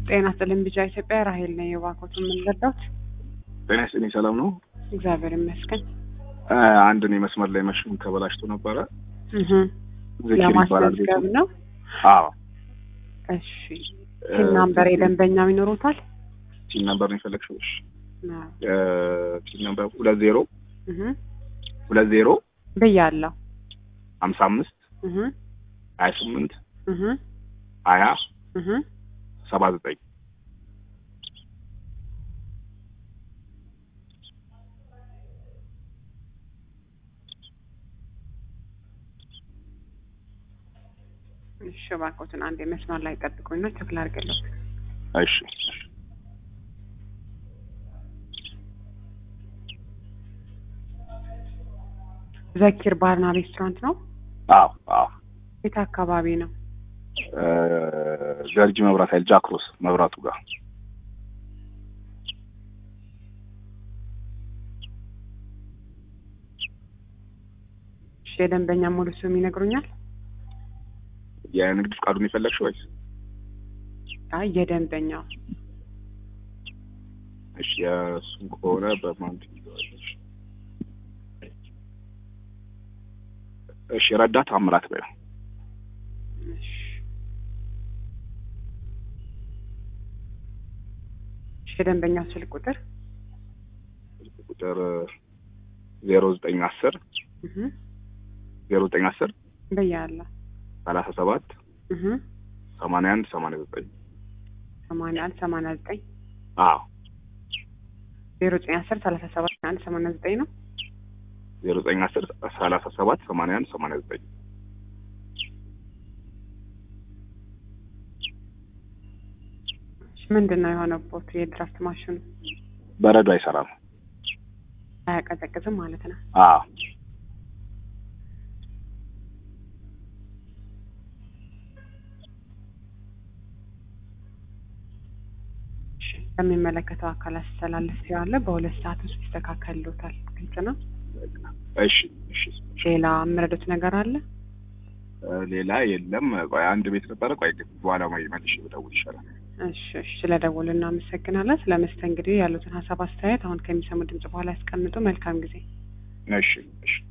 ጤና ይስጥልኝ ቢጫ ኢትዮጵያ ራሄል ነኝ። የባኮቱን የምንረዳት ጤና ይስጥልኝ ሰላም ነው። እግዚአብሔር ይመስገን። አ፣ አንድ እኔ መስመር ላይ መሽን ተበላሽቶ ነበረ። እህ ዝኪር ይባላል ቤቱ። ለማስመዝገብ ነው። አዎ እሺ ቲን ናምበር የደንበኛው ይኖሩታል? ቲን ነምበር ነው የፈለግሽው? እሺ አዎ። እ፣ ቲን ነምበር ሁለት ዜሮ እህ ሁለት ዜሮ ብያለሁ። ሀምሳ አምስት እህ ሀያ ስምንት እህ ሀያ እህ ሰባ ዘጠኝ እሺ እባክዎትን አንድ መስመር ላይ ጠብቁኝ ነው ቸክ ላድርግልዎት። እሺ ዘኪር ባርና ሬስቶራንት ነው። አዎ አዎ የት አካባቢ ነው? እ፣ ገርጂ መብራት ኃይል ጃክሮስ መብራቱ ጋር እሺ የደንበኛ ሙሉ ስም ይነግሩኛል? የንግድ ፍቃዱን የፈለግሽው ወይስ? አይ የደንበኛው እሺ የእሱን ከሆነ በማን ትይዘዋለሽ? እሺ ረዳት አምራት በይው። እሺ እሺ የደንበኛው ስልክ ቁጥር ቁጥር ዜሮ ዘጠኝ አስር እህ ዜሮ ዘጠኝ አስር ብያለሁ። ሰላሳ ሰባት እህ ሰማንያ አንድ ሰማንያ ዘጠኝ ሰማንያ አንድ ሰማንያ ዘጠኝ አዎ ዜሮ ዘጠኝ አስር ሰላሳ ሰባት አንድ ሰማንያ ዘጠኝ ነው። ዜሮ ዘጠኝ አስር ሰላሳ ሰባት ሰማንያ አንድ ሰማንያ ዘጠኝ እሺ ምንድን ነው የሆነቦት? የድራፍት ማሽኑ በረዶ አይሰራም። አያቀዘቅዝም ማለት ነው። አዎ እሺ ለሚመለከተው አካል አስተላለፍ ያለ በሁለት ሰዓት ውስጥ ይስተካከልሎታል። ግልጽ ነው። እሺ እሺ ሌላ የምረዱት ነገር አለ? እ፣ ሌላ የለም። ቆይ አንድ ቤት ነበረ። ቆይ ግን በኋላ መልሼ ብደውል ይሻላል። እሺ እሺ ስለደወሉ እናመሰግናለን። ስለ መስተንግዶ ያሉትን ሀሳብ አስተያየት አሁን ከሚሰሙ ድምጽ በኋላ ያስቀምጡ። መልካም ጊዜ። እሺ እሺ